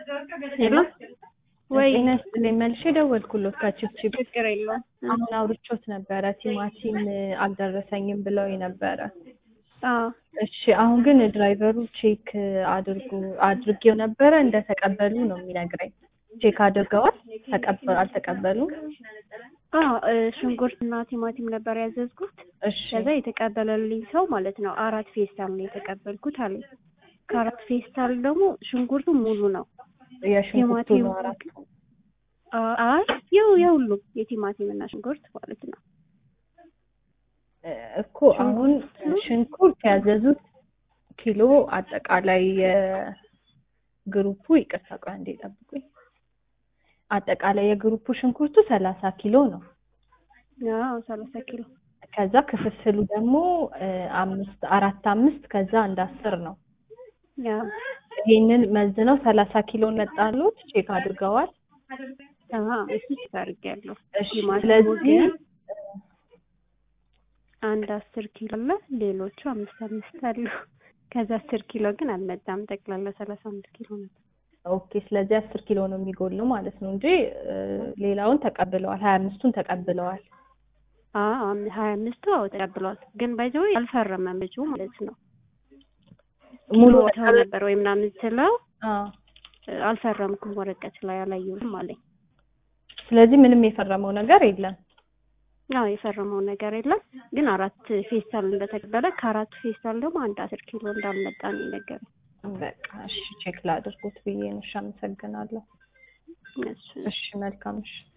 ሄሎ ወይ ጤና ይስጥልኝ መልሼ ደወልኩሎት ከችብችብ ችግር የለውም። አሁን አውርቾት ነበረ ቲማቲም አልደረሰኝም ብለው ነበረ አዎ እሺ አሁን ግን ድራይቨሩ ቼክ አድርጉ አድርጌው ነበረ እንደተቀበሉ ነው የሚነግረኝ ቼክ አድርገዋል ተቀበ አልተቀበሉም አዎ እ ሽንኩርት እና ቲማቲም ነበር ያዘዝኩት። እሺ ከዛ የተቀበለልኝ ሰው ማለት ነው አራት ፌስታል ነው የተቀበልኩት አለኝ። ከአራት ፌስታል ደግሞ ሽንኩርቱ ሙሉ ነው። የሽንኩርቱ ቲማቲም ነው አራት አ- አይ ያው የሁሉም የቲማቲም እና ሽንኩርት ማለት ነው። እ እኮ አሁን ሽንኩርት ያዘዙት ኪሎ አጠቃላይ የግሩፑ ይቅርታ ቆይ አንዴ ጠብቁኝ አጠቃላይ የግሩፑ ሽንኩርቱ ሰላሳ ኪሎ ነው አዎ ሰላሳ ኪሎ ከዛ ክፍፍሉ ደግሞ እ አምስት አራት አምስት ከዛ አንድ አስር ነው ያው ይሄንን መዝነው ሰላሳ ኪሎን መጣሉት ቼክ አድርገዋል አዎ እሱ ቼክ አድርጌያለሁ። እሺ ቲማቲሙ ስለዚህ ግን አንድ አስር ኪሎ አለ፣ ሌሎቹ አምስት አምስት አሉ። ከዛ አስር ኪሎ ግን አልመጣም። ጠቅላላ ሰላሳ አምስት ኪሎ ነበር። ኦኬ ስለዚህ አስር ኪሎ ነው የሚጎለው ማለት ነው እንጂ እ ሌላውን ተቀብለዋል ሀያ አምስቱን ተቀብለዋል አዎ አም- ሀያ አምስቱ አዎ ተቀብሏል። ግን ባይዘው አልፈረመም ልጁ ማለት ነው። ሙሉ ሙሉ ቦታው ነበር ወይ ምናምን ስለው አዎ እ አልፈረምኩም ወረቀት ላይ አላየሁትም አለኝ። ስለዚህ ምንም የፈረመው ነገር የለም አዎ የፈረመው ነገር የለም። ግን አራት ፌስታል እንደተቀበለ ከአራቱ ፌስታል ደግሞ አንድ አስር ኪሎ እንዳልመጣ ነው የነገረኝ። በቃ እሺ ቼክ ላድርጉት ብዬ ነው እሺ አመሰግናለሁ እሱ እሺ መልካም እሺ